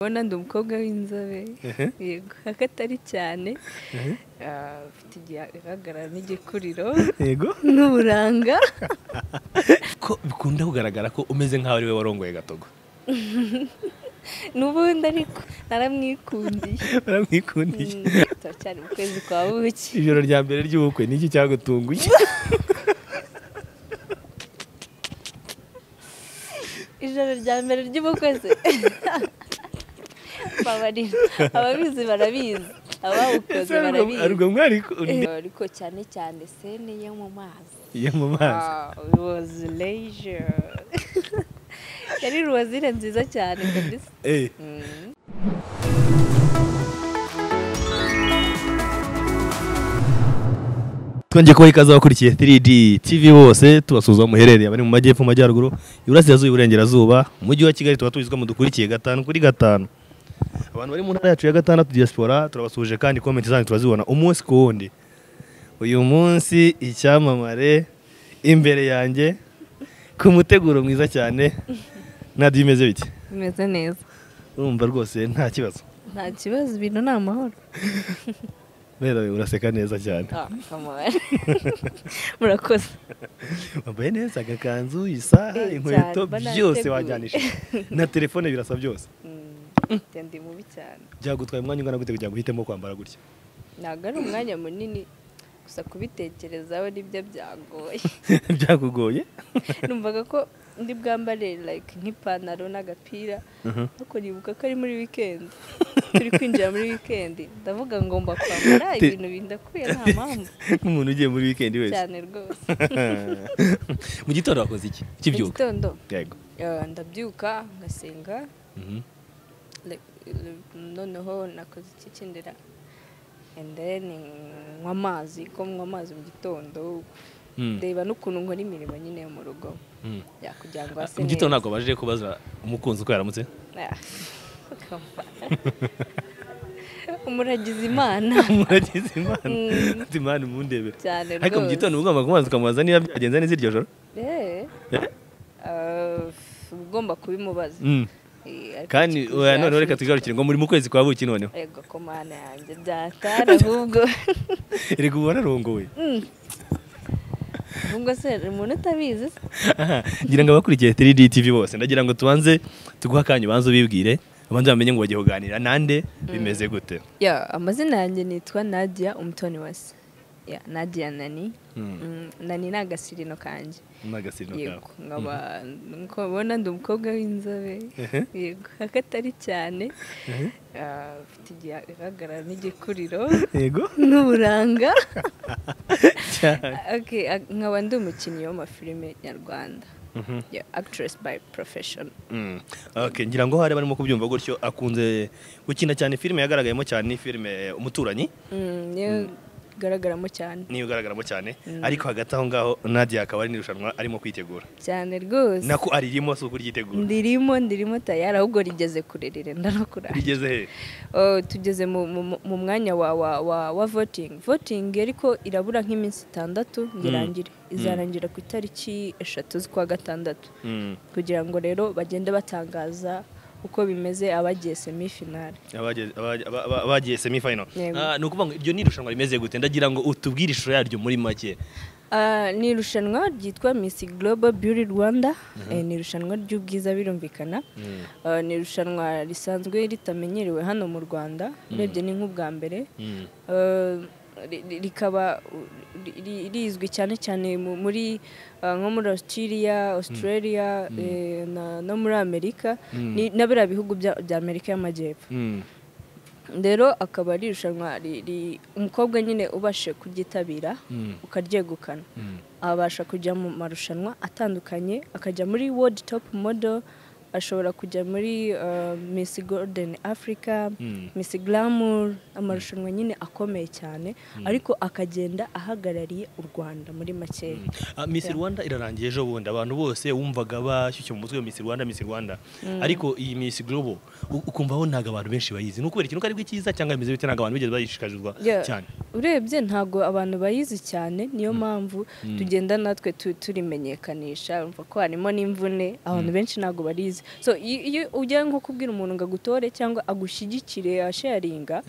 ubona ndi umukobwa w'inzobe yego hako atari cyane afite igihagarara n'igikuriro yego n'uburanga ko bikunda kugaragara ko umeze nk'aho ari we warongoye gatogo n'ubundi ariko naramwikundiye baramwikundiye Mm, turacyari mu kwezi kwa buki ijoro rya mbere ry'ubukwe niki cyagutunguye ijoro rya mbere ry'ubukwe se babarira ababizi barabizi abawukoze barabizi arubwo mwari Eh, ariko cyane cyane sene yo mu mazi yo mu mazi Ah, it was leisure. yari ruwazire nziza cyane kabisa Eh, Mm. twongeye kubaha ikaze abakurikiye 3D TV bose tubasuzuma muherereye abari mu majyepfo mu majyaruguru iburasirazuba iburengerazuba umujyi wa kigali tuba tubizwa mu dukurikiye gatanu kuri gatanu abantu bari mu ntara yacu ya gatandatu diaspora turabasuje kandi komenti zanyu turazibona umunsi ku wundi uyu munsi icyamamare imbere yanjye ku muteguro mwiza cyane nadiyo imeze bite bimeze neza urumva rwose nta kibazo nta kibazo ibintu ni amahoro rero uraseka neza cyane Ah, kamara. murakoze wambaye neza agakanzu isaha Eh, inkweto cyane, mba byose nateguye. wajyanisha na telefone birasa byose Mm, njya ndi mubi cyane byagutwaye umwanya ungana gute kugira ngo uhitemo kwambara gutya ntabwo ari umwanya munini gusa kubitekerezaho nibyo byagoye byakugoye numvaga ko ndi bwambare like nk'ipantaro n'agapira ariko nibuka ko ari muri weekend turi kwinjira muri weekend ndavuga ngomba kwambara Ti- ibintu bindakuye nta mpamvu nk'umuntu ugiye muri wikendi wese cyane rwose mu gitondo wakoze iki Mu ukibyuka gitondo yego eh, ndabyuka ngasenga Mhm. like, eh, noneho nakoze iki kindira and then nywa amazi ko nywa amazi mu gitondo Mm. ndeba n'ukuntu nkora imirimo nyine yo mu rugo Mm. ya kugira ngo hase mu gitondo ntabwo baje kubaza umukunzi uko yaramutse Ah, umuragiza imana muragize imana Mm. ati imana mundebe cyane ariko mu gitondo uba ugomba kumubaza ukamubaza niba byagenze neza iryo joro Eh, Eh? ah, uba ugomba kubimubaza Mm. Eh, ariko kandi kikuzaje oya, noneho reka tugarukire ngo muri mu kwezi kwa buki noneho ego ko mana yanjye byatara ahubwo reka ubu wararongowe Mm. ahubwo se hari umuntu utabizi se Aha, ngira ngo abakurikiye 3D TV bose ndagira ngo tubanze tuguhe akanya ubanze ubibwire abanze bamenye ngo bagiye kuganira nande bimeze gute ya amazina yanjye nitwa nadia umutoni wase ya nadia nani Mm. Mm, nani ni agasirino kanjye n'agasino yego nkaba nk'uko mubibona ndi umukobwa w'inzobe yego hako atari cyane Ah, afite igihagarara n'igikuriro yego n'uburanga cyane Okay, ah, nkaba ndi umukinnyi w'amafilime nyarwanda Yeah, actress by profession Mm. Okay, ngira ngo hari barimo kubyumva gutyo akunze gukina cyane filime yagaragayemo cyane ni filime umuturanyi Mm, niyo igaragaramo cyane niyo igaragaramo cyane Mm. ariko hagati aho ngaho Nadia akaba ari n'irushanwa arimo kwitegura cyane rwose nako aririmo si uko uryitegura ndirimo ndirimo tayari ahubwo rigeze kurerere ndanakurara rigeze he Oh, tugeze mu, mu, mu mwanya wa, wa, wa, wa voting voting ariko irabura nk'iminsi itandatu ngo Mm. irangire izarangira ku itariki eshatu z'ukwa gatandatu Mm. kugira ngo rero bagende batangaza uko bimeze abagiye semifinale Abagiye- abagiye- aba- aba- abagiye semi final Yego. Ah, ni ukuvuga ngo iryo ni irushanwa rimeze gute ndagira ngo utubwire ishusho yaryo muri make Ah, ni irushanwa ryitwa miss global beauty rwanda Eh, ni irushanwa ry'ubwiza birumvikana Ah, ni irushanwa risanzwe ritamenyerewe hano mu rwanda urebye ni nk'ubwa mbere Mm. Eh, ri- ri- rikaba u- ri- ri- rizwi cyane cyane mu- muri ah, nko muri australia australia eh, na- no muri amerika ni- na biriya bihugu bya bya amerika y'amajyepfo Mm. rero akaba ari irushanwa ri- ri- umukobwa nyine ubashe kuryitabira Mm. ukaryegukana Mm. abasha kujya mu marushanwa atandukanye akajya muri world top model ashobora kujya muri eh, miss golden africa Mm. miss glamour amarushanwa nyine akomeye cyane ariko akagenda ahagarariye u rwanda muri makeya Ah, Miss Rwanda irarangiye ejo bundi abantu bose wumvaga bashyushye mu mutwe wa Miss Rwanda Miss Rwanda ariko iyi Miss Global u- ukumva ho ntago abantu benshi bayizi ni ukubera ikinuka aribwo cyiza cyangwa bimeze bite ntago abantu bigeze bayishishikarizwa Yeah. cyane urebye ntabwo abantu bayizi cyane niyo mpamvu tugenda natwe tu- turimenyekanisha urumva ko harimo n'imvune abantu benshi ntabwo barizi so iyo iyo ugiye nko kubwira umuntu ngo agutore cyangwa agushyigikire asharinga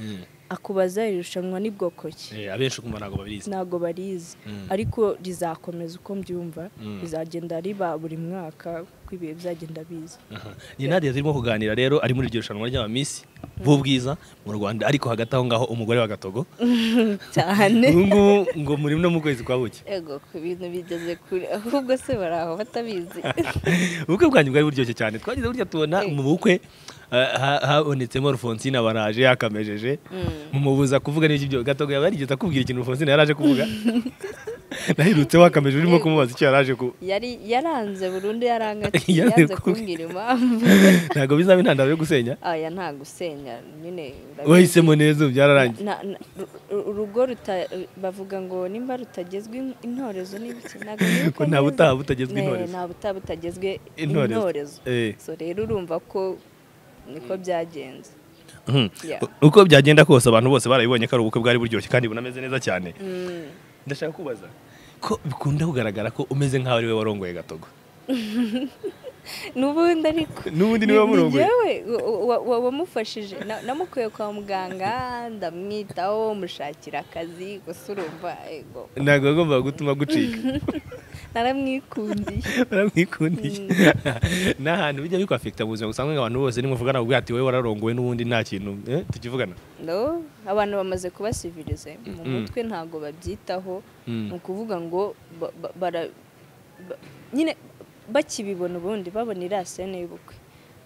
akubaza iri rushanwa ni bwoko ki Eh, abenshi kumva ntabwo babizi ntabwo barizi Mm. ariko rizakomeza uko mbyumva rizagenda riba buri mwaka uko ibihe bizagenda biza Aha. ni nadia turimo kuganira rero ari muri iryo rushanwa ry'amamisi b'ubwiza mu rwanda ariko hagati aho ngaho umugore wa gatogo cyane ubu ngubu ngo muri no mu kwezi kwa buki ego ku bintu bigeze kure ahubwo se bari aho batabizi ubukwe bwanyu bwari buryoshye cyane twagize burya tubona mu bukwe eh, ha- habonetsemo rufonsina baraje yakamejeje mumubuza kuvuga n'iki byo gatogo yaba yarigeze akubwira ikintu rufonsina yaraje kuvuga nahirutse wakamejeje urimo kumubaza icyo yaraje kuba yari yaranze burundu yaranga ati, Yanze yanze kumbwira. kumbwira impamvu ntabwo bizaba intandaro yo gusenya aya nta gusenya nyine urabizi. wahisemo neza ubu byararangiye Na- na- ru- ru- urugo ruta- bavuga ngo nimba rutagezwe in- intorezo n'ibiki ntabwo biri Ko uko nta neza. butaha butagezwe Ne, intorezo. nta butaha butagezwe Intorezo. intorezo Eh. so rero urumva ko niko byagenze Mhm. Yeah. U- uko byagenda kose abantu bose barabibonye ko ari ubukwe bwari buryoshye kandi bunameze neza cyane ndashaka kubaza ko bikunda kugaragara ko umeze nk'aho ari we warongoye gatogo n'ubundi ariko Ni- n'ubundi niwe ni wamurongoye jyewe wa- wa- wa- wamufashije Na- namukuye kwa muganga ndamwitaho mushakira akazi gusa urumva ego ntabwo yagombaga gutuma gucika naramwikundiye baramwikundiye ni ahantu bijya bikwafekita mu buzima busanzwe abantu bose nimuvugana ubwo ati wowe wararongowe n'ubundi nta kintu eh, tukivugana no abantu bamaze kubasivirize mu Mm. mutwe ntabwo babyitaho Mm. ni ukuvuga ngo ba- ba- bara- ba- nyine bakibibona ubundi babona iriya sene y'ubukwe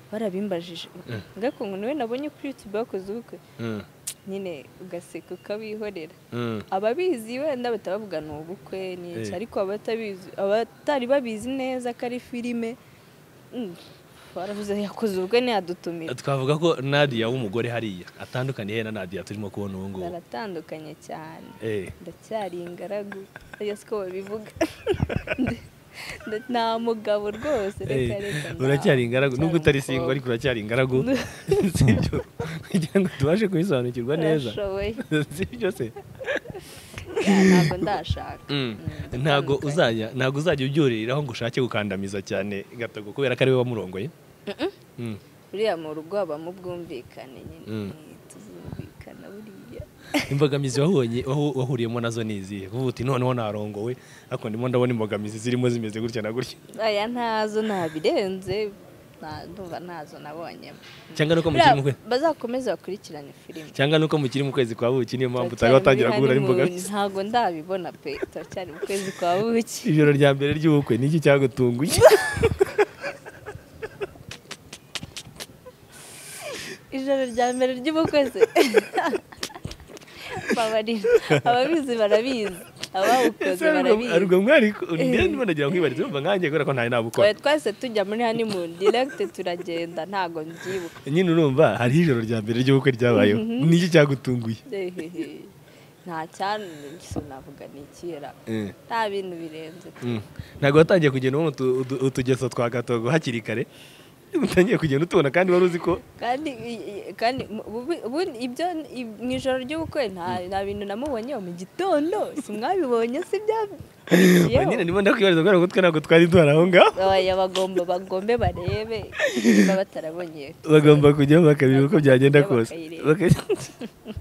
barabimbajije ngako ngo niwe nabonye kuri yutube bakoze ubukwe Mm, nyine ugaseka ukabihorera mm, ababizi wenda bahita bavuga ni ubukwe ni iki Eh. ariko abatabizi abatari babizi neza ko ari filime mm, baravuze yakoze ubukwe ntiyadutumira twavuga ko nadia w'umugore hariya atandukaniye he na nadia turimo kubona ubu ngubu baratandukanye cyane Eh. ndacyari ingaragu oya siko babivuga Nda- nda- nta mugabo rwose reka Eh, reka nda- uracyari ingaragu nubwo utari ndacyari singo ariko umukobwa. uracyari ingaragu sibyo kugira ngo tubashe kubisobanukirwa neza Urashoboye. sibyo se Ya, ntabwo ndashaka Mm. Mm, ntabwo ndakandukanye. uzajya ntabwo uzajya ubyuririraho ngo ushake gukandamiza cyane gatogo kubera ko ari we wamurongoye Mm. buriya mu rugo habamo ubwumvikane nyine Mm. Eh, tuzumvikana buriya imbogamizi wabonye wahu- wahuriyemo nazo ni izihe kuvuga uti noneho narongowe ariko ndimo ndabona imbogamizi zirimo zimeze gutya na gutya aya ntazo ntabirenze nta- ndumva ntazo nabonyemo cyangwa nuko Buriya mukiri mu kwe- bazakomeze bakurikirane filime cyangwa nuko mukiri mu kwezi kwa buki niyo mpamvu Turacyari utari watangira muri guhura honeymoon, n'imbogamizi ntabwo ndabibona pe turacyari mu kwezi kwa buki ijoro rya mbere ry'ubukwe ni iki cyagutunguye ijoro rya mbere ry'ubukwe se babarira ababizi barabizi abawukoze barabizi arubwo mwari ndende ndagira ngo mwibarize numva nkanjye kubera ko ntari nabukora Oya, twahise tujya muri honeymoon direct turagenda ntabwo mbyibuka nyine urumva hariho ijoro rya mbere ry'ubukwe ryabayeho ni iki cyagutunguye Ehehe. nta cyane navuga ni ikera Eh. nta bintu birenze pe. Mm. ntabwo watangiye kugenda ubona utu- utu- utugeso twa gatogo hakiri kare utangiye kugenda utubona kandi wari uzi ko kandi i- i- kandi mu- ubu- ubu- ibyo i- mu ijoro ry'ubukwe nta nta bintu namubonye mu gitondo simwabibonye si Ubu bya nyine ndimo ndakwibariza kubera ko twe ntabwo twari duhari aho ngaho Oya bagomba bagombe barebe niba batarabonye bagomba kujyaho bakareba uko byagenda kose Bakayireba. Baka-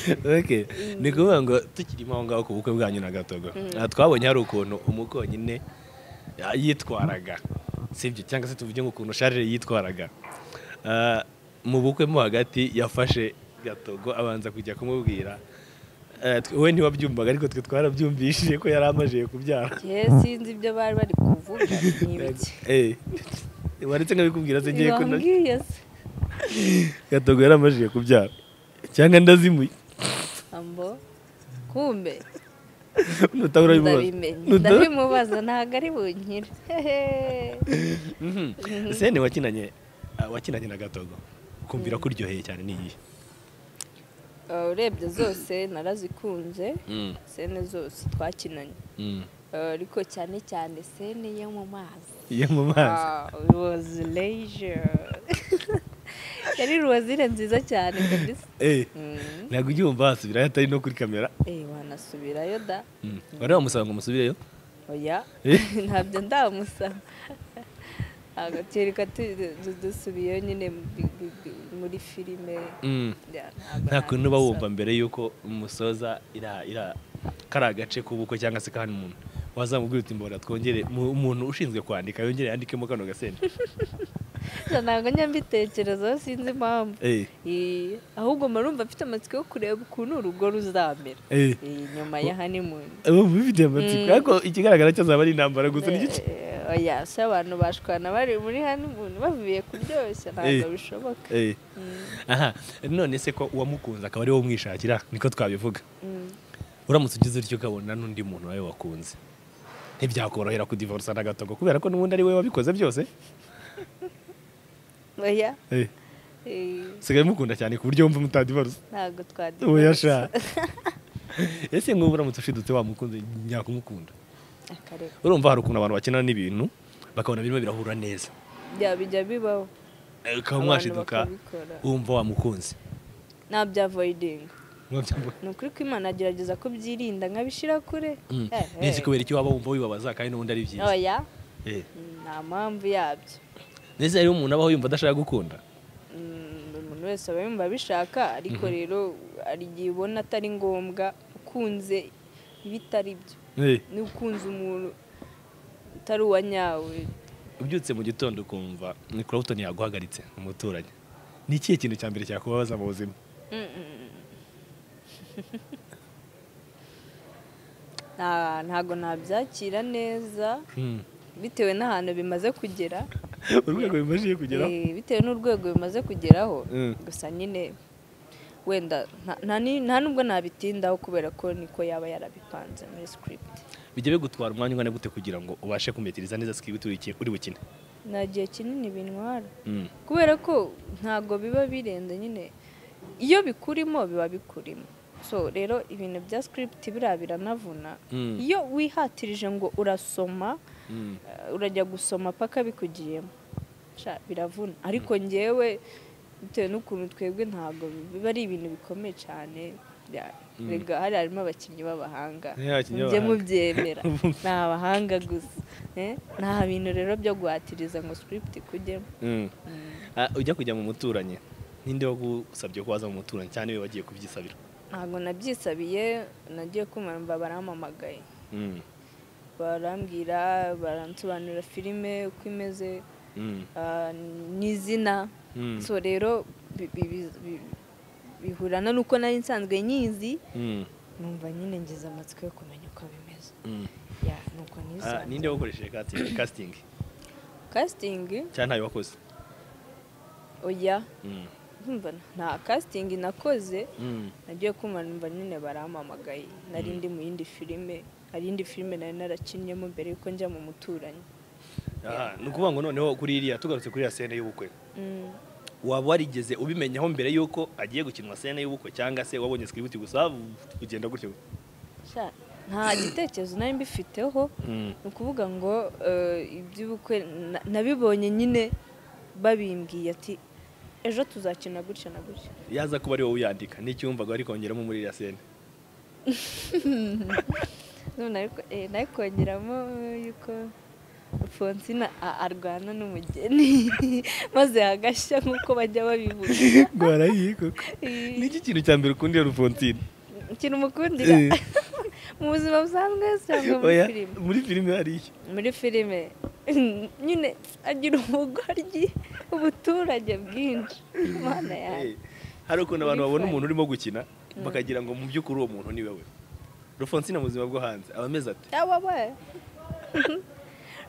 Okay. ni ukuvuga ngo tukirimo aho ngaho ku bukwe bwanyu na gatogo aha twabonye hari ukuntu umukonyine yitwaraga sibyo cyangwa se tuvuge ngo ukuntu sharire yitwaraga Ah, mu bukwe mo hagati yafashe gatogo abanza kujya kumubwira Eh, twe- we ntiwabyumvaga ariko twe twarabyumvishije ko yari amajije kubyara igihe sinzi ibyo bari bari kuvuga ni ibiki Eh, waretse nkabikubwira se ngiye kunoza Bambwiye se gatogo yari amajije kubyara cyangwa ndazimuye ambo kumbe nutaho urabimubaza ndabimenye Nuta- ndabimubaza ntabwo ari bunkire Hehe. Mhm. sene wakinanye ah, wakinanye na gatogo kumvira ko uryoheye cyane ni iyihe Uh, urebye zose narazikunze sene zose twakinanye Uh, ariko cyane cyane sene yo mu mazi iyo mu mazi Ah, it was leisure yari ruwazire nziza cyane kabisa ntabwo ujya wumva wasubirayo atari no kuri kamera eee wanasubirayo da wari wamusaba ngo musubireyo oya ntabyo ndamusaba agatereka dusubiyeyo nyine muri filime nta kuntu uba wumva mbere y'uko umusoza kari agace k'ubukwe cyangwa se kandi umuntu wazamubwira uti mbona twongere umuntu ushinzwe kwandika yongere yandikemo kano gasenda ntabwo njya mbitekerezaho sinzi impamvu ahubwo marumva afite amatsiko yo kureba ukuntu urugo ruzamera nyuma ya hanimuni bifite amatsiko ariko ikigaragara cyo azaba ari intambara gusa n'igice oya si abantu bashwana bari muri hanimuni bavuye kuryoshya ntabwo bishoboka aha none se ko uwamukunze akaba ari wowe umwishakira niko twabivuga uramutse ugize utyo ukabona n'undi muntu wawe wakunze ntibyakorohera kudivarusa na gato kubera ko n'ubundi ari we wabikoze byose oya sigaye mukunda cyane ku buryo wumva mutadivarusa ntabwo twadivarusa oya sha ese nk'ubu uramutse ushidutse wamukunze nyakumukunda akareka urumva hari ukuntu abantu bakina n'ibintu bakabona birimo birahura neza bya bijya bibaho ukaba mwashiduka Abantu bakabikora. wumva wamukunze nta bya voyidinga Biba byambo- ni ukuri ko imana agerageza kubyirinda nkabishyira kure Mm. Eh, eh. nese kubera icyo waba wumva wibabaza kandi n'ubundi ari byiza oya Eh. nta mpamvu yabyo nese hariho umuntu abaho yumva adashaka gukunda Mm, umuntu wese aba yumva abishaka ariko rero hari igihe ubona atari ngombwa ukunze ibitari byo Eh. n'ukunze umuntu utari uwa nyawe ubyutse mu gitondo ukumva nikorabutoni yaguhagaritse umuturanyi ni ikihe kintu cya mbere cyakubabaza mu buzima Nta- ntago nabyakira neza bitewe n'ahantu bimaze kugera urwego bimajije kugeraho Eh, bitewe n'urwego bimaze kugeraho Mm. gusa nyine wenda nta- nta ni- nta nubwo nabitindaho kubera ko niko yaba yarabipanze muri script bijya bigutwara umwanya ungana gute kugira ngo ubashe kumetiriza neza sikibiti uri ki- uri bukine nta gihe kinini bintwara Mm. kubera ko ntabwo biba birenze nyine iyo bikurimo biba bikurimo so rero ibintu bya script biriya biranavuna Mm. iyo wihatirije ngo urasoma Mm. eh, urajya gusoma paka bikugiyemo Sha, biravuna ariko ngewe bitewe n'ukuntu twebwe ntabwo biba ari ibintu bikomeye cyane bya- rega hari harimo abakinnyi b'abahanga Ni abakinnyi mujye b'abahanga. mubyemera ni abahanga gusa eh? nta bintu rero byo guhatiriza ngo script ikujyemo Mm. Ah, ujya kujya mu muturanyi ninde wagusabye ko waza mu muturanyi cyane we wagiye kubyisabira ntabwo nabyisabiye nagiye kumva barampamagaye Mm. barambwira baransobanurira filime uko imeze Mm. ah, n'izina Mm. so rero bi- bi- bi- bi- bihurana n'uko nari nsanzwe nyizi Mm. numva nyine ngize amatsiko yo kumenya uko bimeze Mm. ya nuko Ah, ninde nisanzwe wakoresheje casting- casting kasitingi cyane ntayo wakoze oya Mm. ndumva nta kasitingi nakoze Mm. nagiye kumva numva nyine barampamagaye nari ndi mu yindi filime hari indi filime nari narakinnyemo mbere y'uko njya mu muturanyi Aha, ni ukuvuga ngo noneho kuri iriya tugarutse kuri iriya sene y'ubukwe Mm. waba warigeze ubimenyaho mbere y'uko agiye gukinwa sene y'ubukwe cyangwa se wabonye sikiributi gusa ugenda gutyo Sha, nta gitekerezo nari mbifiteho ni ukuvuga ngo eh, iby'ubukwe na- nabibonye nyine babimbwiye ati ejo tuzakina gutya na gutya yaza kuba ari wowe uyandika n'icyo wumvaga wari kongeramo muri iriya sene None ariko- eh, nari kongeramo yuko fonsina a- arwana n'umugeni maze hagashya nk'uko bajya babivuga rwarahiye koko n'iki kintu cya mbere ukunda iyo rufonsine ikintu umukundira Eh. mu buzima busanzwe cyangwa muri Oya, filime muri filime hariya muri filime nyine agira ubugoryi ubuturage bwinshi mana yanjye Eh, hari ukuntu abantu Muri babona fine. umuntu urimo gukina bakagira ngo mu by'ukuri uwo muntu ni we we rufonsine mu buzima bwo hanze aba ameze ati yaba we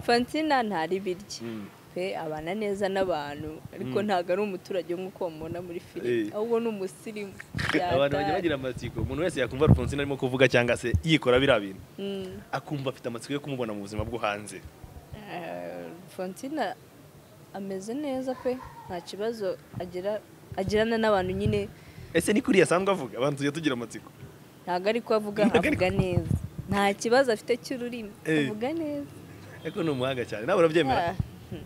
fansina ntari birya Mm. pe abana neza n'abantu ariko ntabwo ari umuturage nk'uko bamubona muri filime Eh. ahubwo ni umusirimu abantu bajya bagira amatsiko umuntu wese yakumva rufonsine arimo kuvuga cyangwa se yikora biriya bintu Mm. akumva afite amatsiko yo kumubona mu buzima bwo hanze Eh, Fonsina ameze neza pe nta kibazo agira agirana n'abantu nyine ese ni kuri asanzwe avuga abantu tujya tugira amatsiko ntabwo ari ko avuga Ntago ari avuga neza nta kibazo afite cy'ururimi Eh. avuga neza ariko ni umuhanga cyane nawe urabyemera Ah, hmm.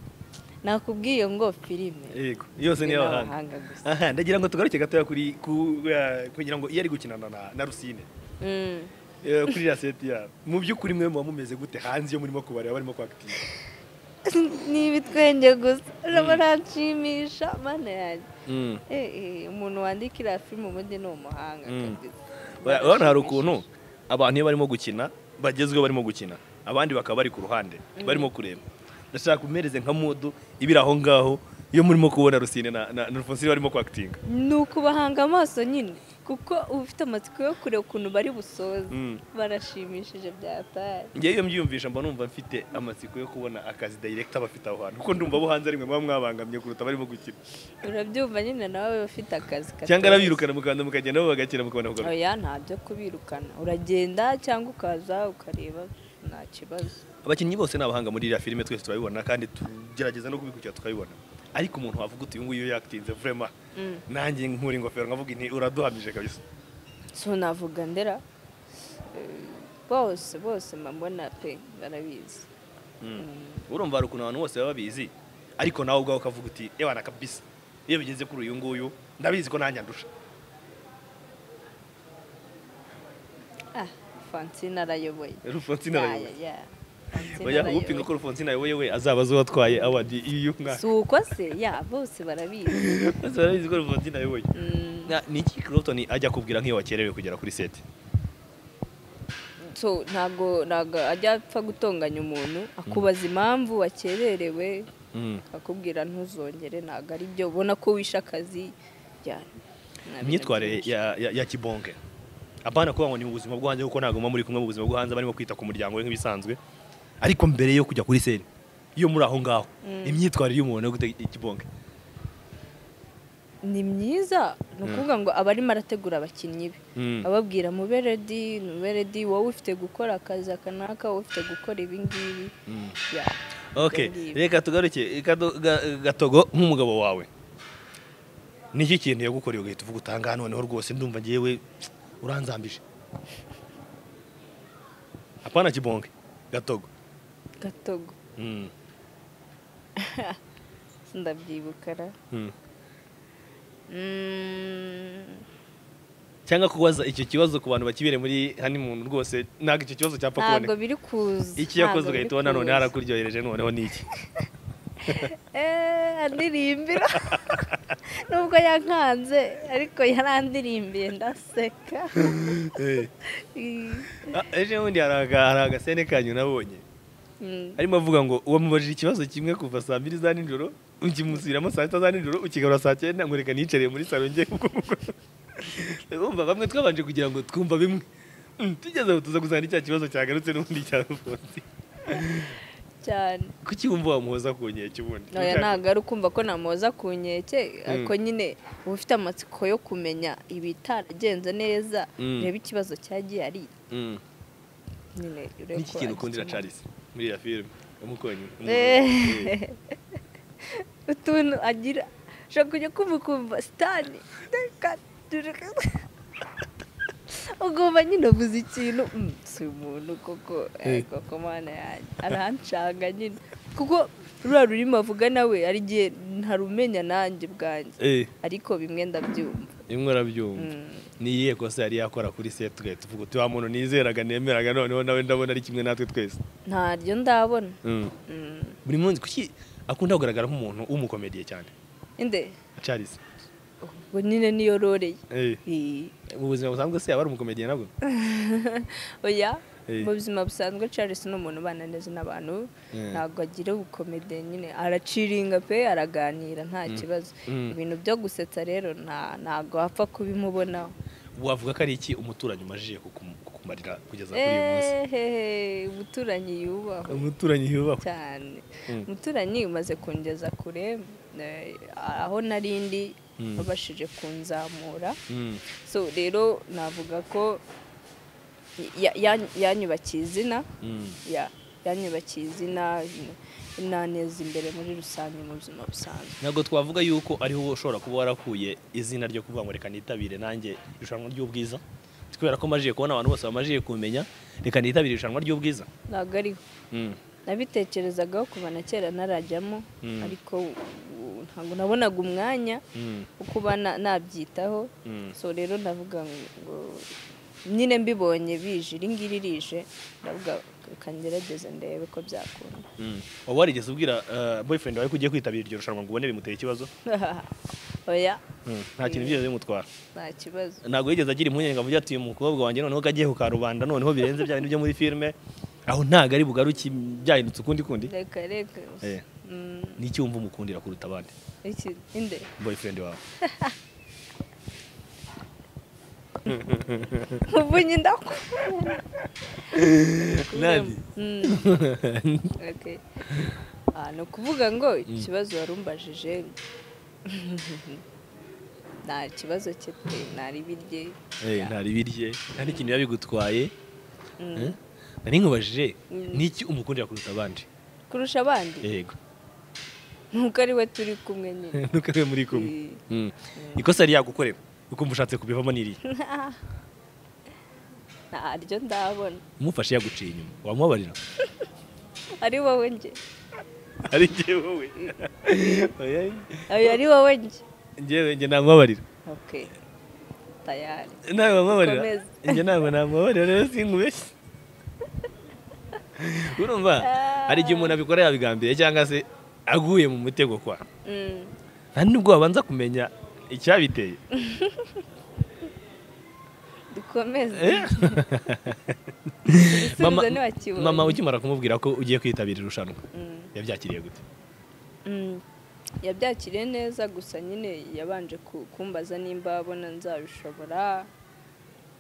nakubwiye ngo filime yego yose ni iy'abahanga gusa aha ndagira ngo tugaruke gatoya kuri ku- eh, kugira ngo iyo ari gukinana na- na rusine Mm. eh, kuri raseti yabo mu by'ukuri mwe muba mumeze gute hanze iyo murimo kubareba barimo kwakitinga ni ibitwenge gusa uraba nanshimisha mana yanjye Eh, eh, umuntu wandika iriya filime ubundi ni umuhanga Mm. kabisa. urabona hari ukuntu abantu iyo barimo gukina bagezweho barimo gukina abandi bakaba bari ku ruhande barimo kureba ndashaka umereze nka mudu ibiri aho ngaho iyo murimo kubona rusine na na na Alphonsine barimo kwakitinga ni ukubahanga amaso nyine kuko uba ufite amatsiko yo kureba ukuntu bari busoze Mm. barashimishije byataye ngewe iyo mbyiyumvisha mba numva mfite amatsiko yo kubona akazi dayirekita bafite aho hantu kuko ndumva abo hanze rimwe muba mwabangamye kuruta barimo gukina urabyumva nyine nawe ufite akazi katoroshye. cyangwa arabirukana mukanda mukagenda nabo bagakina mukabona kugaruka oya nta byo kubirukana uragenda cyangwa ukaza ukareba nta kibazo abakinnyi bose ni abahanga muri iriya filime twese turabibona kandi tugerageza no kubikurikira tukabibona ariko umuntu wavuga uti uyu nguyu iyo yakitinze vurema Mm. nanjye nkura ingofero nkavuga nti uraduhamije kabisa so navuga ndera Eh, bose bose mbona pe barabizi urumva hari ukuntu abantu bose baba babizi ariko nawe ubwawe ukavuga uti ewana kabisa iyo bigeze kuri uyu nguyu ndabizi ko nanjye andusha ah francine arayoboye Alphonsine arayoboye. Ya, ya, ya. Francine oya arayoboye. upinga ko Alphonsine ayoboye we azaba azi uwatwaye awadi y'uyu mwaka si uko se ya bose barabizi bose barabizi ko Alphonsine ayoboye Mm, Na- ni iki Clapton ajya akubwira nk'iyo wakerewe kugera kuri seti so ntabwo ntabwo ajya apfa gutonganya umuntu akubaza impamvu wakererewe akakubwira ntuzongere ntabwo ari byo ubona ko wishe akazi cyane Nta bintu imyitwarire byinshi. ya- ya- ya kibonge apana kuvuga ngo ni mu buzima bwo hanze kuko ntabwo muba muri kumwe mu buzima bwo hanze barimo kwita ku muryango we nk'ibisanzwe ariko mbere yo kujya kuri seti iyo muri aho ngaho imyitwarire y'umuntu yo gutega ikibonge ni myiza ni ukuvuga ngo aba arimo arategura abakinnyi be Mm. ababwira mube redi mube redi wowe ufite gukora akazi aka n'aka wowe ufite gukora ibi ngibi Ya, ok ibyo ngibyo. reka tugaruke Kado- ga- gatogo nk'umugabo wawe niki kintu yagukoreye ugahita uvuga utanga noneho rwose ndumva ngewe uranzambije apana kibonge gatogo gatogo Mm. ndabyibukara Mm. Mm, cyangwa kubaza icyo kibazo ku bantu bakibereye muri hani muntu rwose ntabwo icyo kibazo cyapfa ntabwo kuboneka biri kuza iki yakoze ntabwo biri ugahita ubona none kuza. harakuryohereje noneho ni iki Eh, andiririmbira nubwo yankanze ariko yarandirimbiye ndaseka Ah, ejo bundi hari aga- hari agasene kanyu nabonye Mm, arimo avuga ngo wamubajije ikibazo kimwe kuva saa mbiri za nijoro ukimusubiramo saa sita za nijoro ukigarura saa cyenda ngo reka niyicarire muri salo ngiye wumva bamwe twabanje kugira ngo twumva bimwe Mm, tugeze aho tuza gusanga ni cya kibazo cyagarutse n'ubundi cya rufunzi cyane kuki wumva wamuhoza ku nkeke ubundi oya ntabwo ari ukumva ko namuhoza ku nkeke ariko nyine uba ufite amatsiko yo kumenya ibitaragenze neza Mm. urebe ikibazo cyagiye ari Mm. nyine urebe niki ko kintu ukundira agikemura. Charles muri ya filime umukonyi Eh. utuntu agira ushobora kujya kumva ukumva sitani ugomba nyine uvuze ikintu "Mm, si umuntu koko eh, koko mana yanjye arancanga nyine kuko ruriya rurimi avuga nawe hari igihe ntarumenya nanjye ubwanjye eh ariko bimwe ndabyumva rimwe urabyumva ni irihe kosa yari yakora kuri set tugahita tuvuga uti wa muntu nizeraga nemeraga noneho nawe ndabona ari kimwe natwe twese ntaryo ndabona Mm. Mm. buri munsi kuki akunda kugaragara nk'umuntu w'umukomediye cyane inde Charles ubwo nyine niyo roreye eh Eh. mu buzima busanzwe se yaba ari umukomediye nabwo oya Eh. mu buzima busanzwe Charles ni umuntu ubana neza n'abantu Eh. ntabwo agira ubukomede nyine araciringa pe araganira nta kibazo Mm. ibintu byo gusetsa rero nta- ntabwo wapfa kubimubonaho wavuga ko ari iki umuturanyi umajije kukum- kukumarira kugeza kuri uyu munsi ehehe umuturanyi yubahwe umuturanyi yubahwe cyane Mm. umuturanyi umaze kungeza kure eh, aho nari ndi Mm. wabashije kunzamura Mm. so rero navuga ko ya- ya- yanyubakiye izina Mm. ya yanyubakiye izina naneza imbere muri rusange mu buzima busanzwe ntabwo twavuga yuko ariho ushobora kuba warakuye izina ryo kuvuga ngo reka nitabire nanjye irushanwa ry'ubwiza kubera ko majiye kubona abantu bose bamajiye kumenya reka nitabire irushanwa ry'ubwiza ntabwo ariho nabitekerezagaho kuva na kera narajyamo ariko ubu ntabwo nabonaga umwanya wo kuba na- nabyitaho so rero ndavuga ngo nyine mbibonye bije iri ngiri rije ndavuga kangerageze ndebe ko byakunda waba warigeze ubwira eh, boyfriend wawe ko ugiye kwitabira iryo rushanwa ngo ubone bimuteye ikibazo oya nta kintu byigeze bimutwara nta kibazo ntabwo yigeze agira impungenge ngo ati uyu mukobwa wanjye noneho ko agiye ku karubanda noneho birenze bya bintu byo muri filime aho ntabwo ari bugaruke byahindutse ukundi kundi reka reka Eh. Mm, ni iki wumva umukundira kuruta abandi iki inde boyfriend wawe muvunyi ndako nandi Mm. Okay. Ah, ni ukuvuga ngo ikibazo warumbajije nta kibazo cye pe ntaribirye Eh, nta ribirye nta n'ikintu biba bigutwaye Eh? nari nkubajije ni iki umukundira kuruta abandi kurusha abandi yego nuko ari we turi kumwe nyine nuko ariwe muri kumwe Mm. ikosa yari yagukorera ukumva ushatse kubivamo n'iriya ntaryo ndabona umufashe yaguciye inyuma wamubabarira ari wowe nge ari njye wowe Oya, Oya, ari wowe nge njyewe njye namubabarira okay tayari nawe wamubabarira Komeza. njye ntabwo namubabarira rero sinkubeshye urumva hari igihe umuntu abikora yabigambiriye cyangwa se aguye mu mutego kwa Mm. nta nubwo wabanza kumenya icyabiteye dukomeze Eh? igisubizo ntiwakibonye mama ukimara kumubwira ko ugiye kwitabira irushanwa Mm. yabyakiriye gute Mm. yabyakiriye neza gusa nyine yabanje ku- kumbaza nimba abona nzabishobora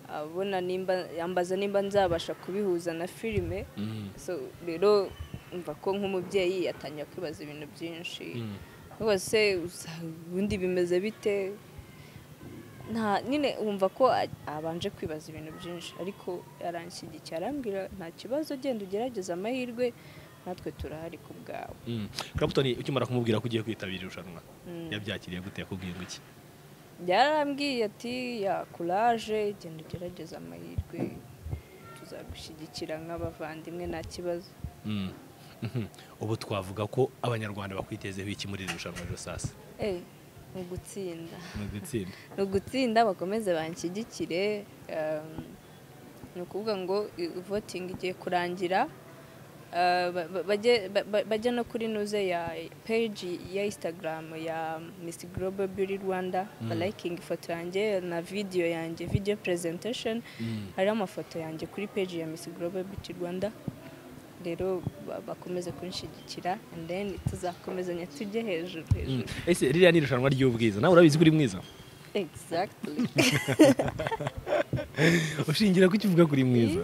abona nimba yambaza nimba nzabasha kubihuza na filime Mm. so rero mva ko nk'umubyeyi atangira kwibaza ibintu byinshi Mm. rwose usa- ubundi bimeze bite nta nyine wumva ko a- abanje kwibaza ibintu byinshi ariko aranshyigikira arambwira nta kibazo genda ugerageze amahirwe natwe turahari ku bwawe Mm. Clapton ukimara kumubwira ko ugiye kwitabira irushanwa Mm. yabyakiriye gute yakubwiye ngo iki yarambwiye ati ya kuraje genda ugerageze amahirwe tuzagushyigikira nk'abavandimwe nta kibazo Mm. Mhm. ubu twavuga ko abanyarwanda bakwitezeho iki muri iri rushanwa rero sasa Eh, ni ugutsinda mu gutsinda ni ugutsinda bakomeze banshyigikire um, ni ukuvuga ngo i- voting igiye kurangira uh, ba- ba- bajye- ba- ba- bajye no kuri nuze ya page ya instagram ya miss global beauty rwanda balayikinga ifoto yanjye na video yanjye video presentation Mm. hariho amafoto yanjye kuri page ya miss global beauty rwanda rero ba- bakomeze kunshyigikira and then tuzakomezanya tujye hejuru Mm. hejuru ese ririya ni irushanwa ry'ubwiza nawe urabizi ko uri mwiza exactly ushingira ku kivuga ko uri mwiza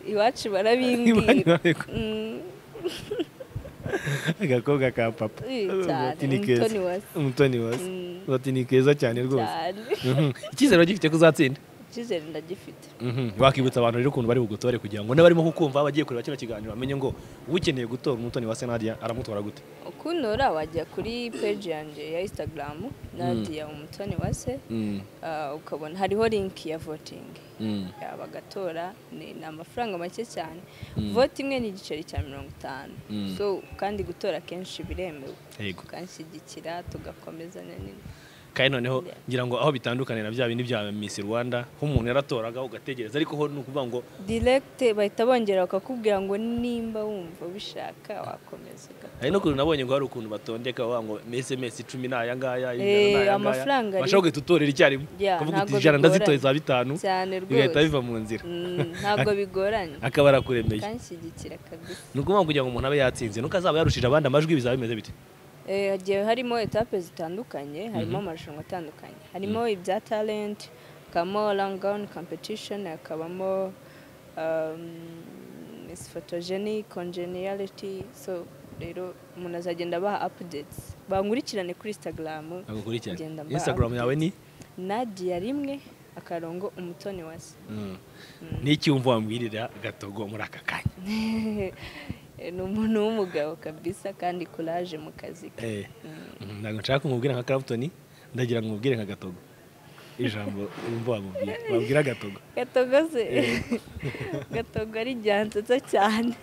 iwacu Iwacu barabimbwira barabikora. Mm, agakobwa ka papa Eh, cyane. Bati ni keza. Umutoni wase. umutoni wase Mm. bati ni keza cyane rwose cyane Mhm. icyizere wagifite ko uzatsinda icyizere ndagifite Mhm. wakibutsa abantu rero ukuntu bari bugutore kugira ngo n'abarimo kukumva bagiye kureba kino kiganiro bamenye ngo ukeneye gutora umutoni wase nadia aramutwara gute ukuntora wajya kuri page yanjye ya instagram nadiya umutoni wase ah, ukabona hariho link ya voting Ya, bagatora ni ni amafaranga make cyane vote imwe ni igiceri cya mirongo itanu Mm. so kandi gutora kenshi biremewe yego tukanshyigikira tugakomezanya nyine kandi noneho Yeah. ngira ngo aho bitandukaniye na bya bindi bya Miss Rwanda ho umuntu yaratoraga ugategereza ariko ho ni ukuvuga ngo direct bahita bongera bakakubwira ngo nimba wumva ubishaka wakomeza ugakora hari no kuntu nabonye ngo hari ukuntu batondeka bavuga ngo SMS icumi ni aya ngaya ijana Eh, ni aya ngaya amafaranga ari- bashobora guhita utorera icyarimwe Yeah, ukavuga uti ntabwo ijana ndazitoye za bigoranye. bitanu cyane bigahita rwose biva mu nzira Mm, ntabwo bigoranye akaba arakuremeye kanshyigikira kabisa ni ukuvuga ngo kugira ngo umuntu abe yatsinze nuko azaba yarushije abandi amajwi bizaba bimeze bite Eh, hagiye harimo etape zitandukanye harimo amarushanwa atandukanye harimo ibya talent hakabamo langon competition hakabamo um, Miss photogenic congeniality so rero umuntu azagenda abaha updates bankurikirane kuri instagram agukurikirane Ngenda mba- Instagram yawe ni nadia rimwe akarongo umutoni wase n'iki wumva wambwirira gatogo muri aka kanya ni umuntu w'umugabo kabisa kandi kuraje mu kazi ke Eh, mm, ntabwo nshaka kumubwira nka Clapton ndagira ngo umubwire nka gatogo ijambo wumva wamubwira wabwira gatogo gatogo se gatogo ari ryansetsa cyane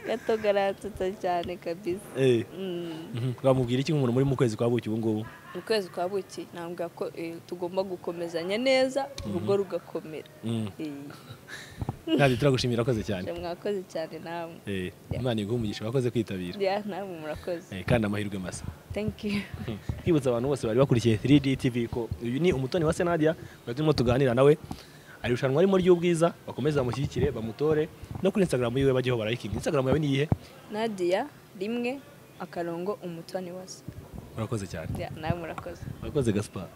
gato garansutse cyane kabisa Eh, Mm. mhm. wamubwira iki nk'umuntu muri mu kwezi kwa buki ubu ngubu ukwezi kwa buki ntabwo ko eh, tugomba gukomezanya neza urugo rugakomera Mm. Eh, ntabyo turagushimira wakoze cyane mwakoze cyane namwe Eh, imana iguha umugisha wakoze kwitabira Ya, namwe murakoze Eh, kandi amahirwe masa thank you kwibutsa abantu bose bari bakurikiye 3D TV ko uyu ni umutoni wa Senadia twari turimo tuganira nawe ari irushanwa arimo ry'ubwiza bakomeze bamushyigikire bamutore no kuri Instagram yiwe bajyeho barayikinga Instagram yawe ni iyihe nadia rimwe akarongo umutoni wose murakoze cyane Ya, namwe murakoze murakoze Gaspar